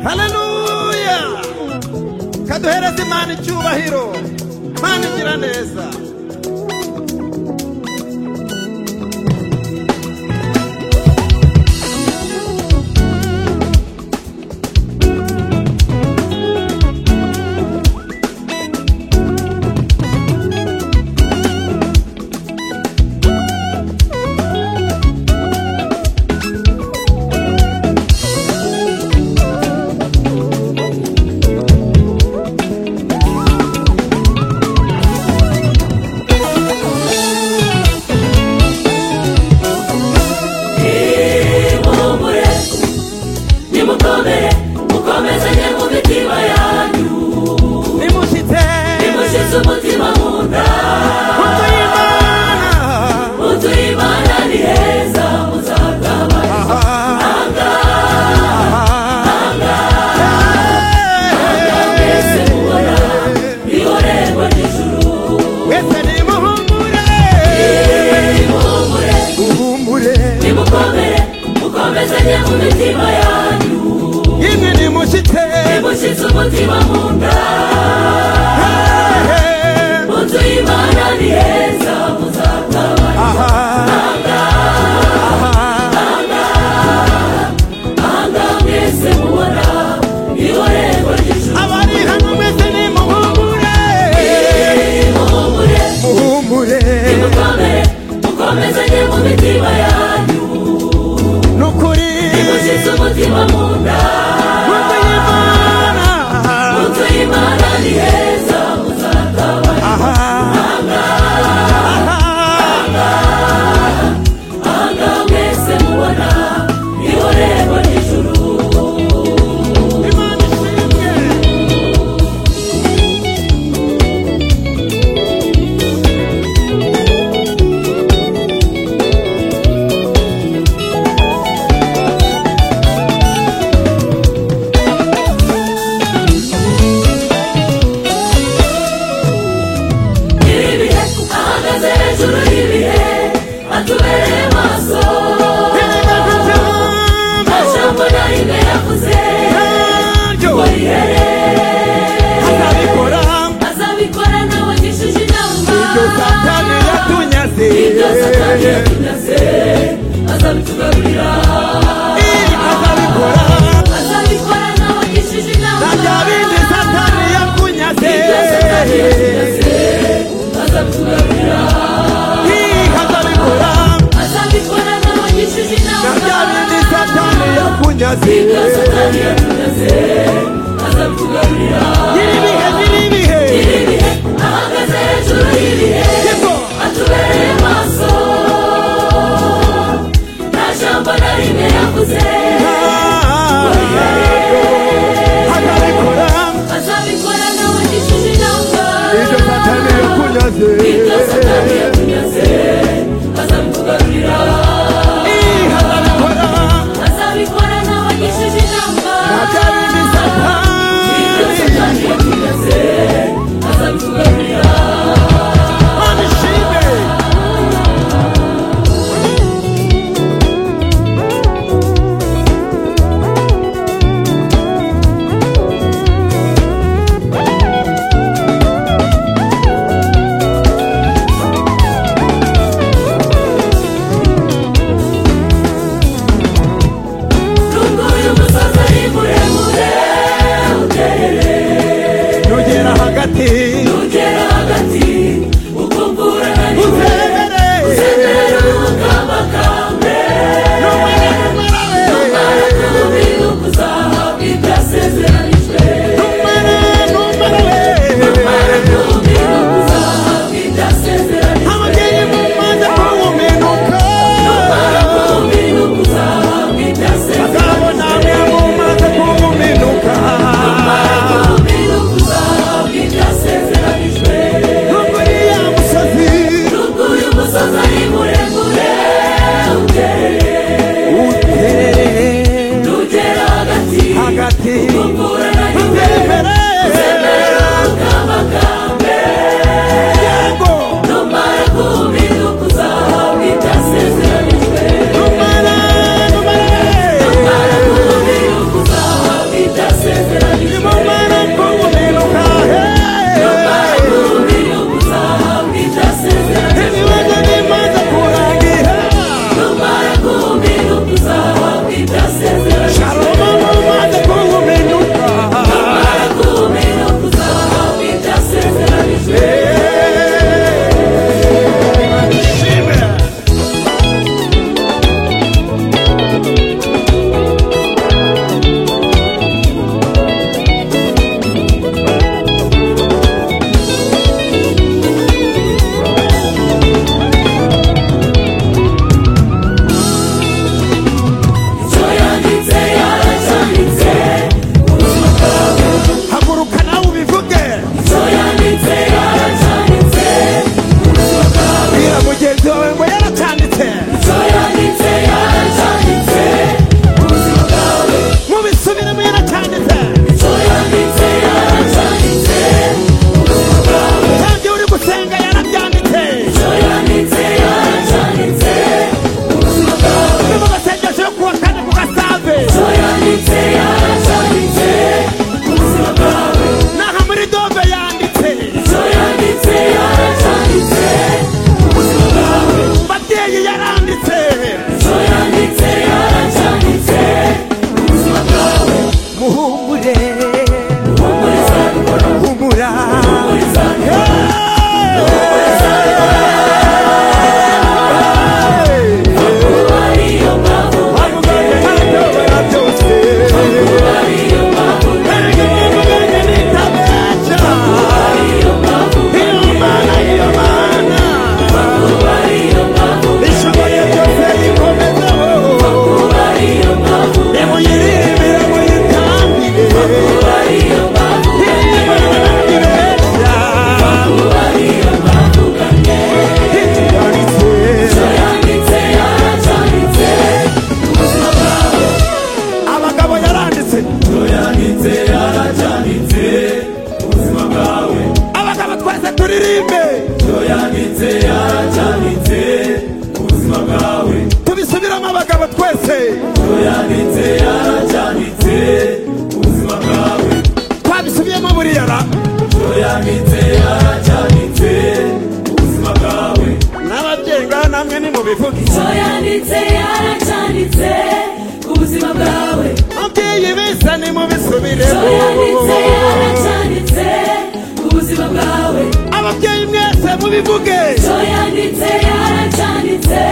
haleluya kaduhereze imana icyubahiro imana igira neza nimumure nimukomere mukomezanye mu mitima yanyu nimushyitse nimushyize umutima mu nda kuko imana mu nzu y'imana ni heza muzagabana mwese mubona ihorerwa n'ijuru mwese nimuhumure nimumure muhumure nimukomere mukomezanye mu mitima yanyu imwe nimushyitse nimushyize umutima mu nda Hey, mu nzu y'imana ni heza muzagabana aha, aha. Anga mwese mubona ihorerwa ry'ijuru abari hano mwese nimuhumure muhumure muhumure mukomere mukomezanye mu mitima yanyu ni ukuri mushyize umutima mu nda kuko imana mu nzu y'imana ni heza muzagabana Anga mwese mubona ihorerwa ry'ijuru ibihe ahagaze hejuru y'ibihe atubereye maso nta jambo na rimwe yavuze ngo rihere azabikora nawagishije inama ibyo satani yatunyaze azabitugarurira azabikora nawagishije inama ibyo satani yatunyaze azabitugarurira azabikora nawagishije inama ibyo satani yatunyaze azabitugarurira ibihe ahagaze hejuru y'ibihe atubereye maso bivuge icyo yanditse yaracyanditse ku buzima bwawe ababyeyi beza nimubisubiremo icyo yanditse yaracyanditse ku buzima bwawe ababyeyi mwese mubivuge icyo yanditse yaracyanditse